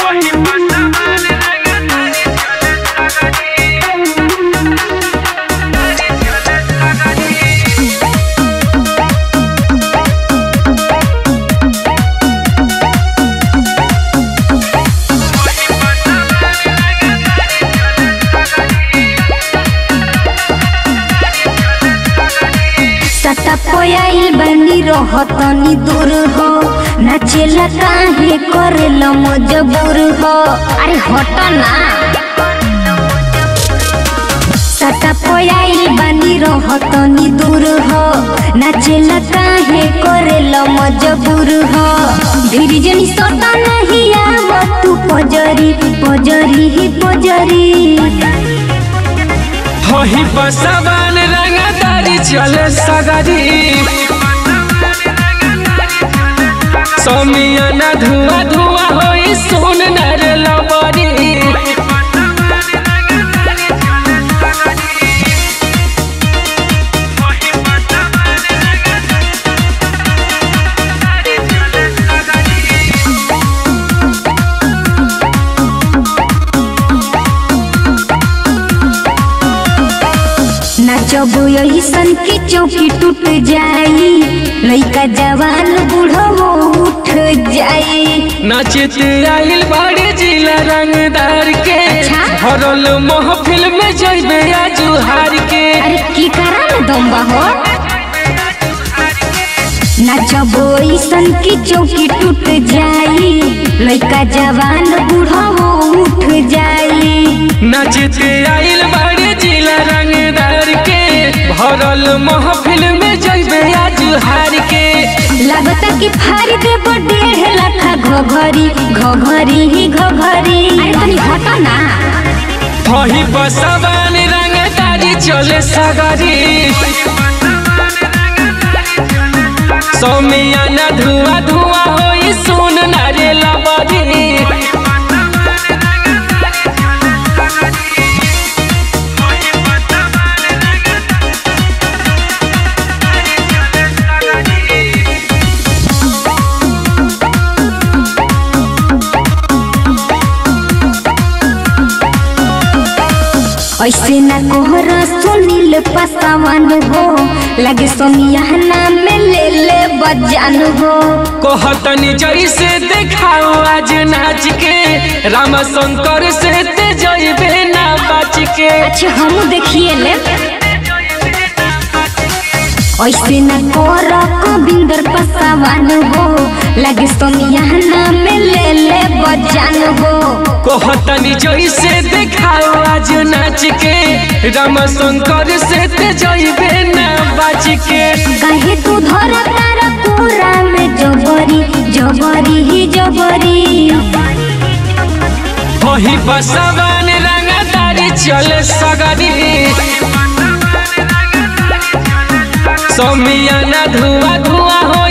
सटा पोयाइल बनी रहतनी दूर हो नाचेला काहे करेला मजबूर हो अरे हट ना सटा पोयाइल बनी रहतनी दूर हो नाचेला काहे करेला मजबूर हो धीरे जनी सटा नहीं आव तू पजरी पजरी ही पजरी होही बसवान रंगदारी चले सगरी समियाना धुआ धुआ होई सुन नर लबरी नाचब यही सन की चौकी टूट जाई लइका जवान बूढ़ो उठ जाई नाचित आइल बड़े जिला रंगदार के अच्छा। हरल महफिल में जइबे आजू हार के अरे की करा न दम्बा हो नाचब ऐसन की चौकी टूट जाई लइका जवान बूढ़ो उठ जाई नाचित आइल बड़े जिला रंगदार के भरल महफिल में जइबे आजू हार के लगता कि फारी देब डेढ़ लाखा घघरी घघरी ही घघरी अरे तनी हट ना होही बसवान रंगदारी चले सगरी सौमियाना धुआ धुआ होई सुन नारे लबरी ऐसे ना कोहर सुनील पसावन हो लगे सोनियाना में ले ले बजान हो कहतनी जैसे देखाओ आज नाच के राम शंकर से ते जइबे ना बाच के अच्छा हम देखिए ले ऐसे ना कोर गोविंदर पसावन हो लगे सोनियाना में ले ले बजान हो कहतनी जैसे देखाओ आज नाच के राम शंकर से ते जइबे ना बाच के कहे तू धर तारा पूरा में जबरी जबरी ही जबरी वही बसवान रंगदारी चले सगरी समियाना धुआ धुआ हो